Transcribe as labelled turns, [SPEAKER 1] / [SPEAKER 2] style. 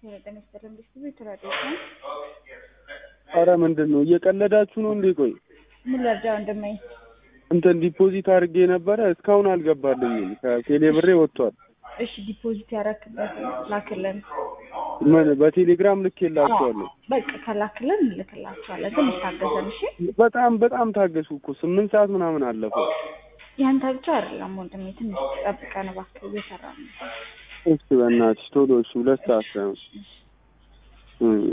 [SPEAKER 1] ጤና ይስጥልን ዲስትሪቢዩት ራዲዮስ ነው።
[SPEAKER 2] አረ ምንድን ነው እየቀለዳችሁ ነው እንዴ? ቆይ
[SPEAKER 1] ምን ልርዳ ወንድሜ?
[SPEAKER 2] እንትን ዲፖዚት አድርጌ ነበረ እስካሁን አልገባልኝም። ከቴሌ ብሬ ወጥቷል።
[SPEAKER 1] እሺ ዲፖዚት ያረክበት ላክልን።
[SPEAKER 2] ምን በቴሌግራም ልኬላችኋለሁ።
[SPEAKER 1] በቃ ከላክልን እንልክላቸዋለን። ትንሽ ታገሰን እሺ።
[SPEAKER 2] በጣም በጣም ታገሱ እኮ ስምንት ሰዓት ምናምን አለፈው።
[SPEAKER 1] ያንተ ብቻ አይደለም ወንድሜ፣ ትንሽ ጠብቀን እባክህ፣ እየሰራን ነው።
[SPEAKER 2] እሺ በእናትሽ ቶሎ እሺ፣ ሁለት ሰዓት ሳይሆን